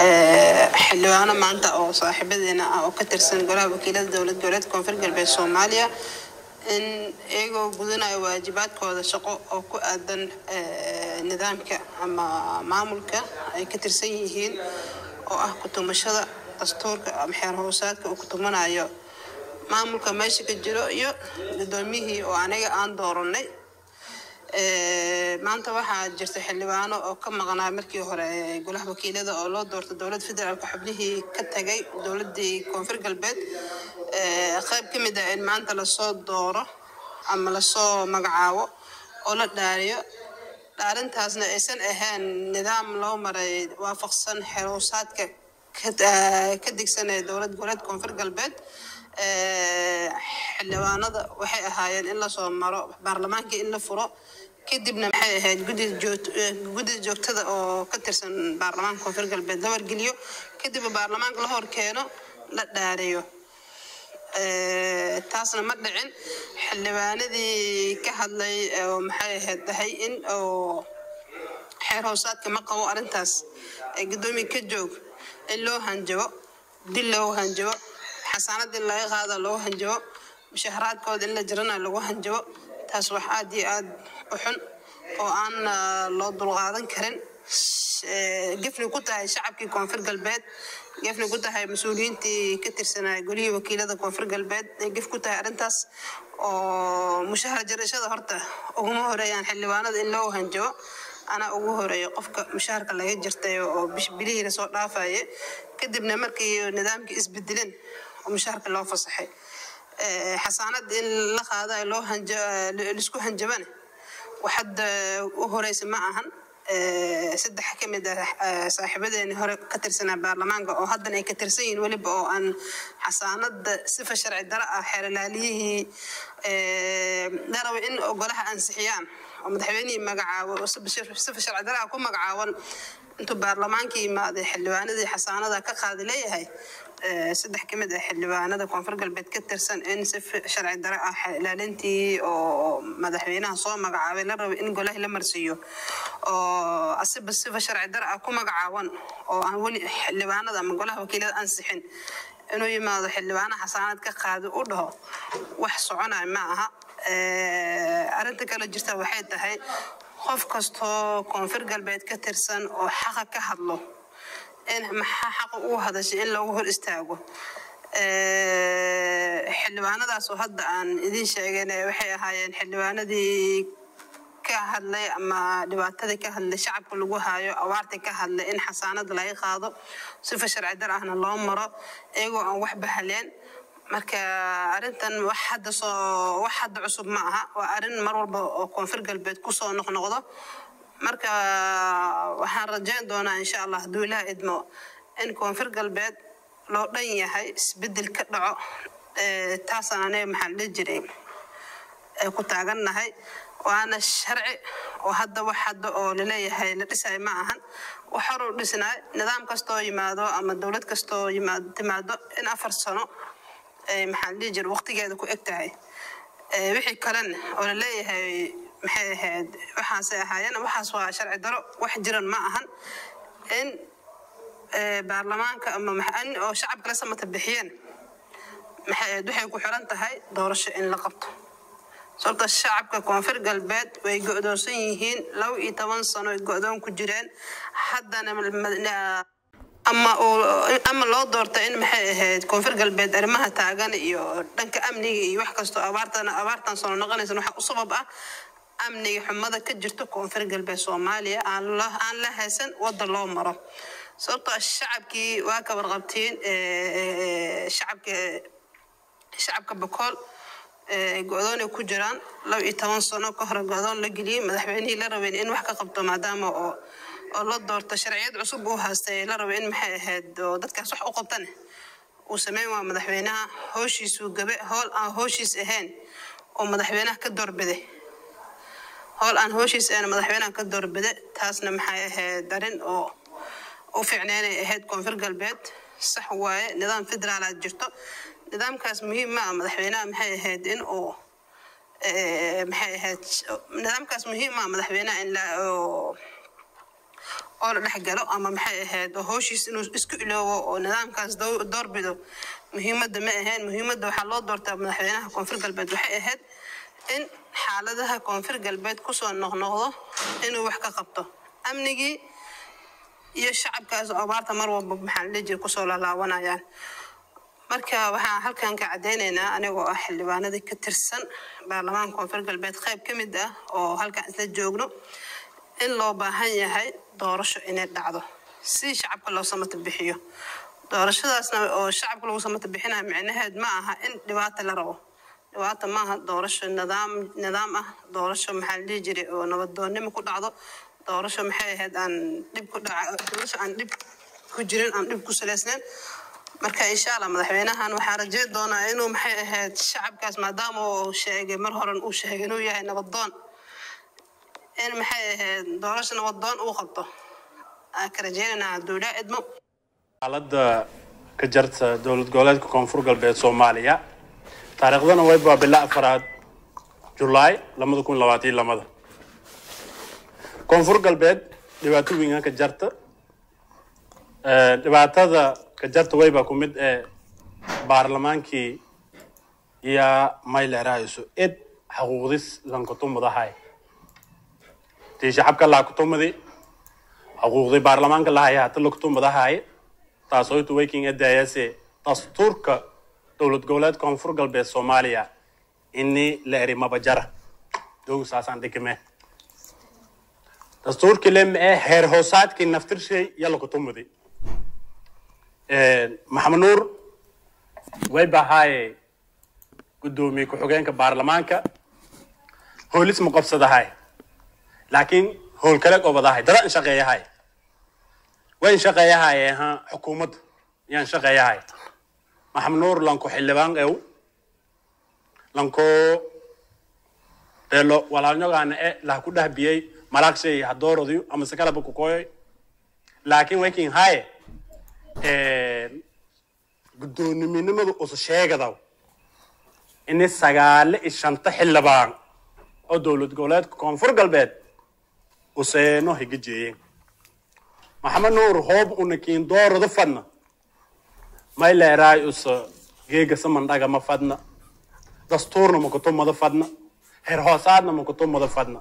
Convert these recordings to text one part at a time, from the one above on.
xildhibaano maanta oo saaxiibadeena ah oo ka tirsan golaha wakiilada dowlad goboleed koonfur galbeed soomaaliya in iyagoo gudanayo waajibaadkooda shaqo oo ku aadan nidaamka ama maamulka ay ka tirsan yihiin oo ah kutumashada dastuurka ama xeer hoosaadka uu kutumanayo maamulka meesha ka jiro iyo gudoomiyihii oo aniga aan dooranay maanta waxaa jirta xildhibaano oo ka maqnaa markii hore golaha wakiilada oo loo doortay dowlad federaalka xubnihii ka tagay dowladii koonfur galbeed qayb ka mid ah in maanta lasoo dooro ama lasoo magacaabo oo la dhaariyo dhaarintaasna aysan ahayn nidaam loo maray waafaqsan xeroosaadka ka digsanaya dowlad goboleed koonfur galbeed xildhibaanada waxay ahaayeen in lasoo maro baarlamaanka in la furo kadibna maxay ahayd guddida joogtada oo ka tirsan baarlamaanka koonfur galbeed la wargeliyo kadibna baarlamaanka la hor keeno la dhaariyo taasna ma dhicin xildhibaanadii ka hadlay oo maxay ahayd tahay in oo xeer hoosaadka ma qabo arrintaas ee guddoomiya ka joog in loo hanjabo dil loo hanjabo xasaanad in laga qaada loo hanjabo mushaharaadkooda in la jirana lagu hanjabo taas wax aad iyo aad u xun oo aan loo dulqaadan karin gefni ku tahay shacabkii koonfur galbeed gefni ku tahay mas-uuliyiintii ka tirsanaa golihii wakiilada koonfur galbeed ay gef ku tahay arrintaas oo mushahar jarashada horta uguma horeeyaan xildhibaanada in loo hanjabo anaa ugu horeeyo qofka mushaharka laga jirtay oo bilihii lasoo dhaafaye kadibna markii nidaamkii isbedeleen oo mushaharka loo fasaxay xasaanad in la qaada loo laisku hanjabana wax hadda u horeysa ma ahan saddex ka mid ah saaxiibadeeni hore ka tirsanaa baarlamaanka oo haddana ay ka tirsan yihiin weliba oo aan xasaanada sifa sharci daro ah xeerlaaliyihii la raba in golaha ansixiyaan oo madaxweynihii magacaabo oo sifa sharci daro ah ku magacaaban intuu baarlamaanka yimaaday xildhibaanadii xasaanada ka qaadi leeyahay saddex ka mid ah xildhibaanada koonfur galbeed ka tirsan in si sharci daro ah ilaalintii oo madaxweynaha soo magacaabay la rabo in golaha la marsiiyo oo asiba sifa sharci daro ah ku magacaaban oo aan weli xildhibaanada ama golaha wakiilada ansixin inuu yimaado xildhibaanaha xasaanad ka qaadi u dhaho wax soconaya ma aha arrinta kale jirta waxay tahay qof kastoo koonfur galbeed ka tirsan oo xaqa ka hadlo in maxaa xaqa uu hadashay in loogu hor istaago xildhibaanadaas oo hadda aan idiin sheegeen waxay ahaayeen xildhibaanadii ka hadlay ama dhibaatadii ka hadlay shacabka lagu haayo awaartii ka hadlay in xasaanada laga qaado sifa sharci dar ahna loo maro iyagoo aan wax bahaleen marka arrintan wax hadda soo wax hadda cusub ma aha waa arrin mar walba oo koonfur galbeed kusoo noqnoqdo marka waxaan rajayn doonaa insha allah hadduu ilaah idmo in koonfur galbeed loo dhan yahay isbedel ka dhaco taasaan aniga maxaan dhihi jiray ku taagannahay waana sharci oo hadda wax hadda oo laleeyahay la dhisay ma ahan wax horuu dhisnaa nidaam kastoo yimaado ama dowlad kastoo timaado in afar sano maxaan dhihi jira waqtigeeda ku eg tahay wixii kalena oo laleeyahay maxay ahayd waxaasay ahaayeen waxaas waa sharci daro wax jiran ma ahan in baarlamaanka ama in oo shacabka la samata bixiyeen maxay ahayd waxay ku xiran tahay doorasho in la qabto sababta shacabka koonfur galbeed way go'doonsan yihiin laba iyo toban sano ay go'doon ku jireen haddana ama ama loo doorta in maxay ahayd koonfur galbeed arrimaha taagan iyo dhanka amniga iyo wax kastoo abaartan abaartan soo noqonaysan waxa u sabab ah amniga xumada ka jirto koonfur galbeed soomaaliya aan la haysan wadda loo maro sababtoo shacabkii waa ka warqabtiin shacabka shacabka bakool go-doon ay ku jiraan laba iyo toban sano ka hore go-doon la geliyey madaxweynihii la rabeen in wax ka qabto maadaama oo oo la doorto sharciyad cusub uu haastay la rabo in maxay ahayd oo dadkaas wax u qabtane uu sameyn waa madaxweynaha hooshiisuu gabe hool aan hooshiis ahayn oo madaxweynaha ka doorbiday howl aan hooshiis ahayn madaxweynaha ka doorbide taasna maxay ahayd arrin oo u fiicneynay ahayd koonfur galbeed sax waaye nidaam federaalaad jirto nidaamkaas muhiim ma ah madaxweynaha maxay ahayd in uu maxay ahayd nidaamkaas muhiim ma ah madaxweynaha in la oo la dhex galo ama maxay ahayd oo howshiis inuu isku iloobo oo nidaamkaas doo- doorbido muhiimadda ma ahayn muhiimadda waxaa loo doortaa madaxweynaha koonfur galbeed waxay ahayd in xaaladaha koonfur galbeed kusoo noqnoqdo inuu wax ka qabto amnigii iyo shacabkaas oo abaarta mar walba maxaa la dhihi jiray kusoo laalaabanayaan marka waxaan halkan ka caddeynaynaa anigoo ah xildhibaanadii ka tirsan baarlamaanka koonfur galbeed qayb ka mid ah oo halkan isla joogno in loo baahan yahay doorasho inay dhacdo si shacabka loo samata bixiyo doorashadaasna oo shacabka lagu samata bixinayo micnaheed ma aha in dhibaata la rabo dhibaata maaha doorasho nidaam nidaam ah doorasho maxaa la dhihi jiray oo nabadoonnimo ku dhacdo doorasho maxay ahayd aan dhib ku dhaca doorasho aan dhib ku jirin aan dhib ku salaysnayn marka insha allah madaxweynahan waxaan rajeyn doonaa inuu maxay ahayd shacabkaas maadaama uu sheegay mar horan uu sheegay inuu yahay nabadoon in maxay ahayd doorasho nabadoon uu qabto aan ka rajeynaynaa duulaa idmo xaaladda ka jarta dowlad goboleedka koonfur galbeed soomaaliya taariikhdana way baa bila afaraad julaay lamada kun labaatan lamada koonfur galbeed dhibaato weyn ka jarta Eh, dhibaatada ka jarta wayba ku mid ee baarlamaankii yaa mayleerahayso id xaquuqdis lankutumadahay tii shacabka laa kutumadi xuquuqdii baarlamaanka lahaya hata lakutumadahay taasooytu waking edayase dastuurka dowlad goboleed koonfur galbeed soomaaliya ini la eri mabajara dogu saasaan dhikime dastuurkii lem ee heer hoosaadkii naftirshay yalla kutumadi maxamed nuur way bahaaye guddoomiye ku-xigeenka baarlamaanka hoolis ma qabsadahay laakiin howl kale gobadahay dada in shaqeeyahay way in shaqeeyahay ha xukuumadda yaan shaqeeyahay maxamed nuur lanko xildhibaan ew lanko delo walaalnyogaana e laha ku dhahbiyey malaagshay hadoorodiyo ama se kalaba kukoyoy laakiin waykin haye guddooniminimadu usu sheegadaw ini sagaale iyo shanta xildhibaan oo dowlad goboleedka koonfur galbeed useeno higa jeeyeen maxamed nuur hoob una kiin doorada fadna may leeraay usa geega samandhaga ma fadna dastuurna makutumada fadna heer hoosaadna makutumada fadna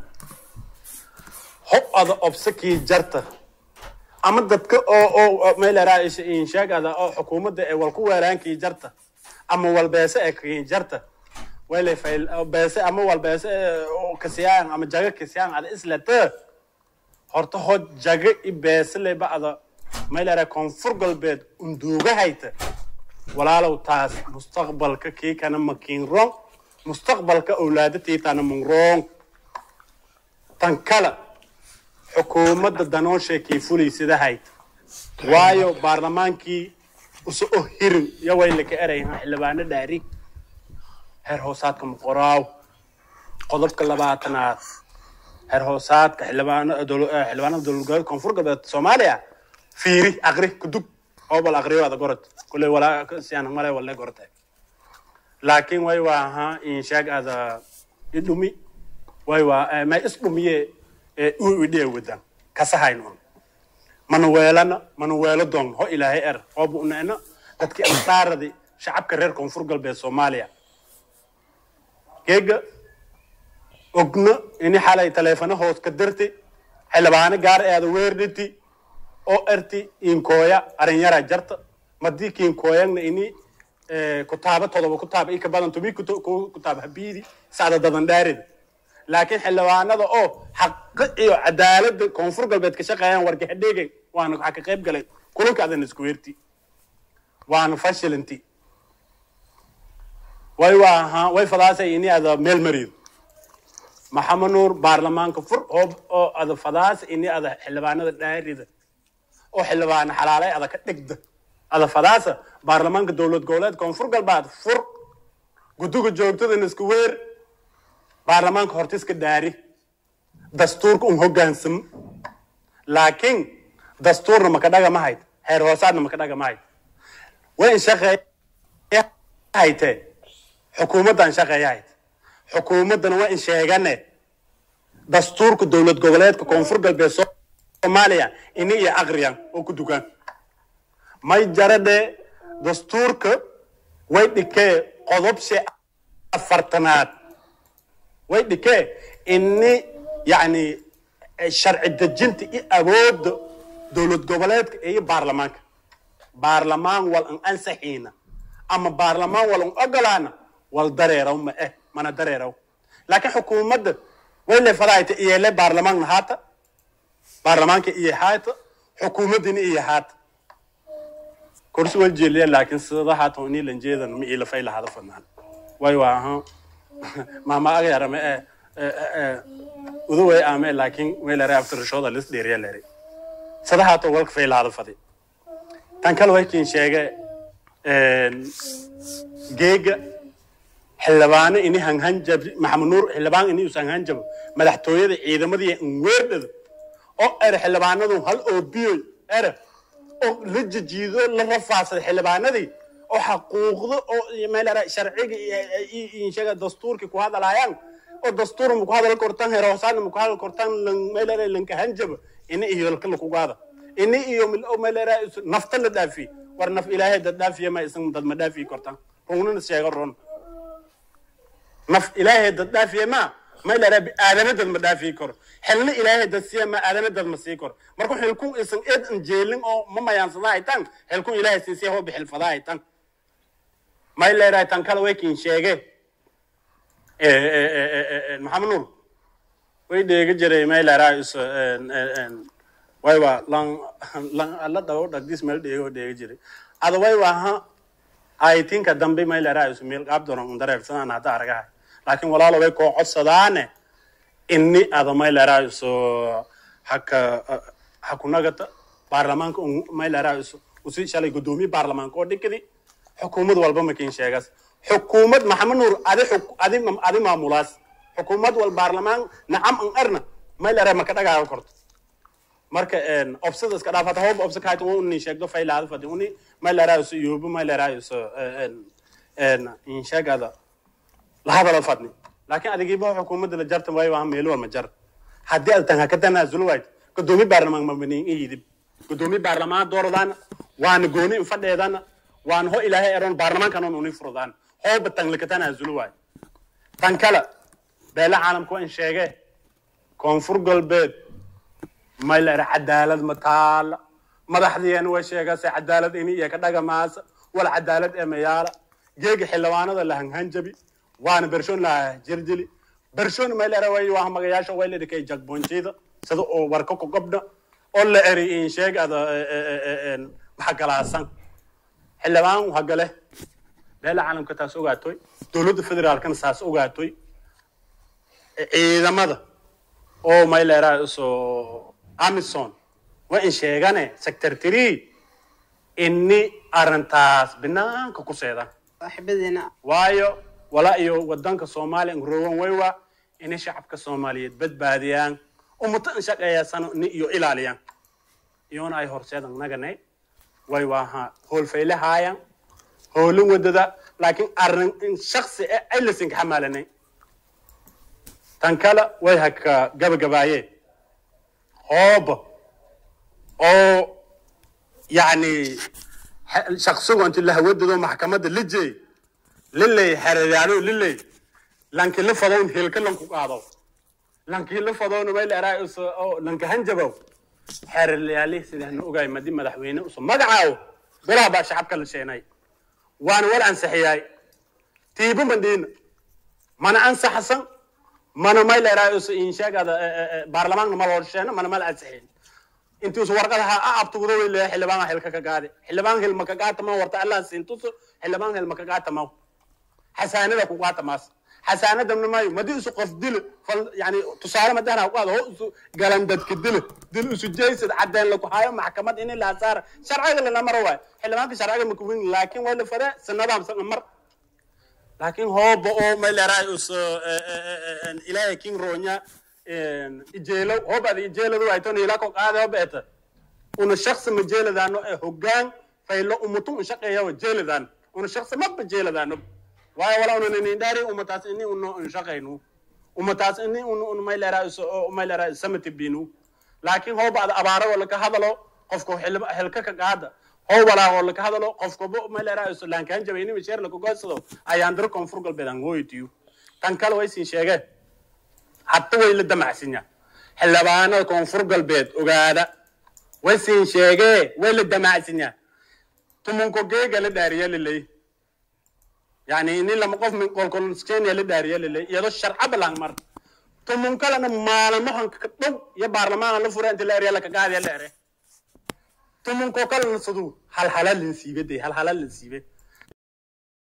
hob ada obsakii jarta ama dadka oo oo meeleraay inshaagada oo xukuumadda ee walku weeraankii jarta ama walbeese ee kiin jarta wele fail beese ama walbeese ee oo kasiyaan ama jaga kasiyaan ada islata horta hod jaga i beese leba ada meelera koonfur galbeed unduuga hayta walaalow taas mustaqbalka kii kana makiin rong mustaqbalka awlaadatiitana mun rong tan kala xukuumadda danooshay kii fuliysada hayta waayo baarlamaankii usa o hirin iyo waylaka erayha xildhibaano dhaari heer hoosaadka muqoraaw qodobka labaatanaad heer hoosaadka xildhibaano dowla- eh, xildhibaanada dowlad goboleedka koonfur galbeed soomaaliya fiiri aqri kudug oo bal aqriyo ada gorod kule walaa siyaan male walle gorte laakiin way waa ahaa inshaag ada idhumi way waa eh, may isdhumiye ee u idhee wadan kasahaynoon mana weelana mana weelo doon ho ilaahay er oo bu'neena dadkii ansaaradii shacabka reer koonfur galbeed soomaaliya geega ogna ini xalay taleefano hoos ka dirti xildhibaano gaar eeda weerdhiti oo erti inkooya arinyara jarta madii kiinkooyagna ini eh, kutaaba todoba kutaaba ika badan tumi kuto- ku- kutaaba habiidi sacda dadan dhaarida laakiin xildhibaanada oo xaqi iyo cadaaladda koonfur galbeed ka shaqeeyaan wargaxadheegay waana waxaa ka qayb galay kulanka adan isku weerti waana fashilanti way waa ahaa way fadaasay ini ada meel marido maxamed nuur baarlamaanka fur oo oo ada fadaasa ini ada xildhibaanada dhaarida oo xildhibaana xalaalay ada ka dhigda ada fadaasa baarlamaanka dowlad goboleed koonfur galbeed fur guduga joogtada isku weer baarlamaanka hortiska dhaari dastuurka un hogaansamo laakiin dastuurna maka dhaga ma hayd heer hoosaadna maka dhaga ma hayd way in shaqeeya haytee xukuumaddan shaqeeya hayd xukuumaddana waa in sheegane dastuurka dowlad goboleedka koonfur galbeed soo soomaaliya ini iyo aqriyan oo ku dukaan may jaradhe dastuurka way dhikee qodobshe afartanaad way dhikee ini yacni sharci dejinta iyo awoodda dowlad goboleedka iyo baarlamaanka baarlamaan wal an ansaxiina ama baarlamaan wal an ogolaana wal dareeraw ma eh mana dareeraw laakiin xukuumadda way leefadaayta iyele baarlamaanna haata baarlamaanka iyo haata xukuumaddina iyo haata kursi wal jeeliya laakiin sida haata ini lanjeedan ma ila fay lahada fadnaan way waa ahaan maama agayara ma eh udaway aame laakiin way lere aftirashooda lis dheeriya lere sida haata walka fay lahada fadi tan kale way kiin sheege geega xildhibaano ini hanhanjab maxamed nuur xildhibaan ini us hanhanjabo madaxtooyada ciidamadii weerdhada oo ere xildhibaanadu hal oobiyoy ere oo la jijiido la rafaasada xildhibaanadii oo xaquuqdo oo meelera sharciga inshaga dastuurki ku hadalaayaan oo dastuur ma ku hadal kortan heroosan ma ku hadal kortan meelera lanka hanjaba ini iyo lka lakugaada ini iyo meelera nafta la dhaafi war naf ilaahay dad dhaafiya ma isan dad ma dhaafi kortan runina sheega ron naf ilaahay dad dhaafiya ma ma ilaa aadana dad ma dhaafi karo xilna ilaahay dad siya ma aadana dad ma sii karo marka xilkun isan eed an jeelin oo ma mayaansada ay tan xilkun ilaahay siin siya hoo bixil fada ay tan ma ilaa tan kale way kin sheege maxamed nuur way dheega jiray ma ilaa is way waa lan lan alla dhawo dhagdis meel dheego dheega jiray ada way waa ha ay tinka dambe ma ilaa is meel qaab doona un dareersanaan hadda aragaha laakiin walaalo way koo codsadaane inni ada ma ilaa is haka hakunagata baarlamaanka ma ilaa is usi shalay gudoomiye baarlamaanka oo dhikadi xukuumad walba makin sheegas xukuumad maxamed nuur adi adi adi maamulaas xukuumad wal baarlamaan nacam an arna ma ilaa maka dhagaaga korto marka obsada iska dhaaf hata hooba obsa kaayta uni sheegdo faylaada fadi uni maylaraayso yoobo maylaraayso insheegada lahadala fadni laakiin adigiiba xukuumadda la jarta waayo waa meelo walma jar haddii ad tan haka tanaasulo waayt gudoomiye baarlamaan mabaniin iyidib gudoomiye baarlamaan dooradaan waana gooni infadheedana waana ho ilaahay eron baarlamaankanon uni furdaan hooba tan laka tanaasulo waayo tan kale beele caalamka waa in sheege koonfur galbeed maylar cadaalad ma taala madaxdiina way sheegase cadaalad ini iyo ka dhagamaasa wal cadaalad ee mayaala geega xildhibaanada la hanhanjabi waana bershoon la jirjili bershoon maylar way waa magayaasha way la dhikay jagboonjida sida oo warka ku gobdha oo la eri in sheeg ada maxagalaasan xildhibaan hagale beela caalamka taas ogaatoy dowladda federaalkana saas ogaatoy ciidamada oo mayleraa soo amison waa in sheegane sector three ini arrintaas banaanka ku seeda saaxiibadiina waayo walaa iyo wadanka soomaaliya ngroowan waywa inay shacabka soomaaliyeed badbaadiyaan ummata in shaqeeyasano ni iyo ilaaliyaan iyona ay horseedan nagane way waaha hoolfayle haayan hoolin wadada laakiin arrin in shaksi e ay lasinka xamaalanay tan kale way haka gabagabaayeen hooba oo yani shaksigu inti lahawadado maxkamadda lijey liley xereyaano liley lanki la fadown hilka lanku qaado lanki la fadown mayl eraa oo lanka hanjabow xereyaali sidahna ogaay madi madaxweyne uso magacaawo bilaha baa shacabka la sheenay waana wal ansaxiyaay tiiba mandhiina mana ansaxsan mana mayl eraa insheegada baarlamaanka ma loo sheena mana mala ansixin intuusu warqad ha a abtugudo way leeyahay xildhibaan hilka ka gaade xildhibaan hil maka gaata ma warta allah siintuso xildhibaan hil maka gaata ma xasaanada ku gaata maas xasaanada mayo madi isu qof dilo fal yani tusaale madahna ku qaado ho isu galan dadka dilo dil isu jeysad cadeen lagu hayo maxkamad in la saara sharciga lana maro waay xildhibaanka sharciga ma kuwin laakiin waa la fada sanadaam san mar laakiin hooba oo mayleraa is ilaahay king ronya ijeelow hobada ijeeladu ay ton ila ko qaade hobeta una shakhsi ma jeeladaano ee hoggaan faylo umutu un shaqeeya wa jeeladaan una shakhsi maba jeeladaano waayo wala una ninin dhaari umataas ini uno un shaqaynu umataas ini un un maylera is maylera samati binu laakiin hoobacda abaaro oo laka hadalo qofka xilba- xilka ka qaada howbalaa oo laka hadalo qofkaba maleeraayo laankaan jabayni misheer laka goysado ayaan diro koonfur galbeed aan hooytiyo tan kale way siin sheegeen hadda way la damacsinya xildhibaanada koonfur galbeed ogaada way siin sheegee way la damacsinya tumunko geega la dhaariya lilay yani ini lama qof min qolkolskenya la dhaariya lilay iyadoo sharca balang mar tumun kalena maalmahan ka dhow iyo baarlamaana la fura inta la eriya laka qaadiya la ere tumunko kalena sadu halhala linsiibe de halhala linsiibe